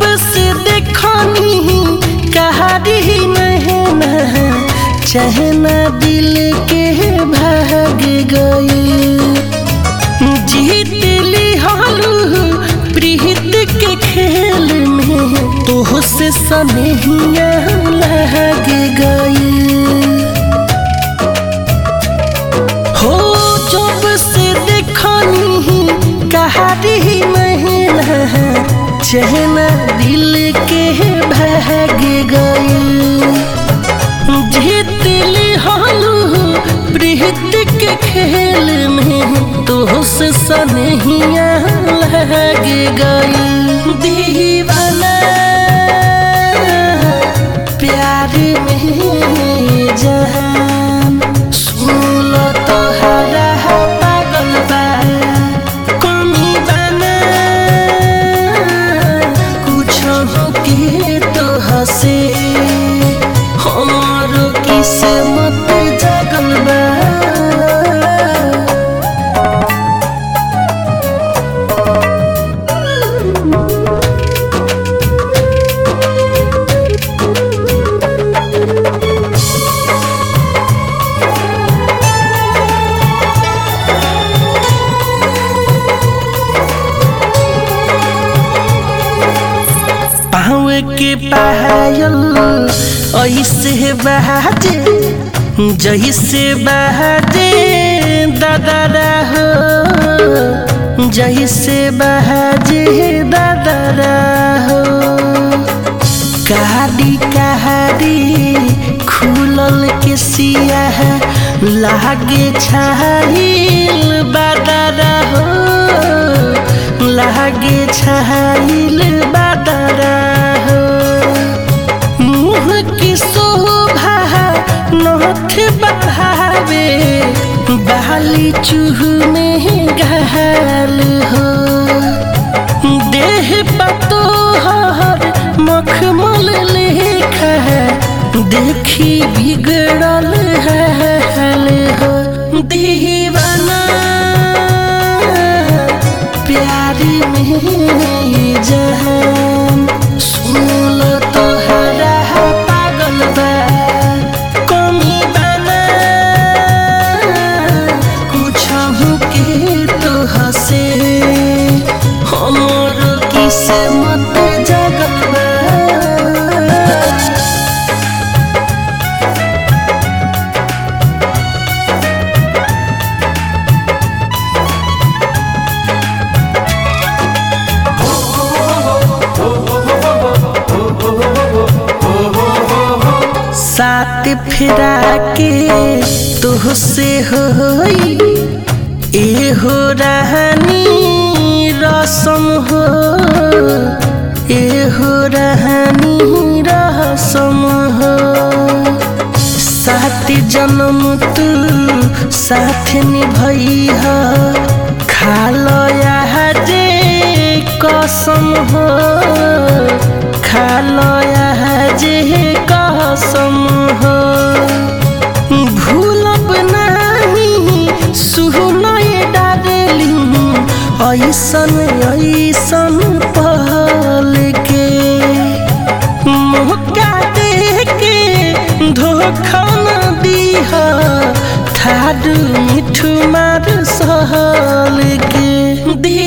से देखनी कहारी नहना चहना दिल के भाग गई जीत ली हालू प्रीत के खेल में तो से सनहिया लग गई हो जब से देखनी कहारी महिला चहना दिल के भाग गई जीत ली हालू प्रीत के खेल में तो से सनहिया लग गई दीवाना प्यार में जहान सुन तो हरा पागल बा कमी बना कुछ के तो हसे हमारो किस्मत जगल बा पाँव के पायल ऐसे बहाजे जैसे बहाजे दादा हो जैसे बहाजे दादा हो कहाड़ी कहाड़ी खुलल के सिया लागे छाइल बादारा हो लागे छाइल बादारा हो मुँह की शोभा नथ बढ़ावे बाली चूह में घाल हो देह पतो हर मखमल लेखा देखी बिगड़ल हाल हो दीवाना प्यार में जहान सुन तो हरा पागल बा कमी बना कुछ के तो हसे हमर किस्मत जगल बा साथ फिरा के तुहसे होई ए हो रहनी रसम हो ए हो रहनी रसम हो साथ जन्म तू साथ निभई हो खालो जे कसम हो खालो जे कसम हो भूलब नहीं सुनय डारलिंग ऐसन ऐसन पल के मौका दे के धोखा न दीह थारू मिठू मार सहल के दी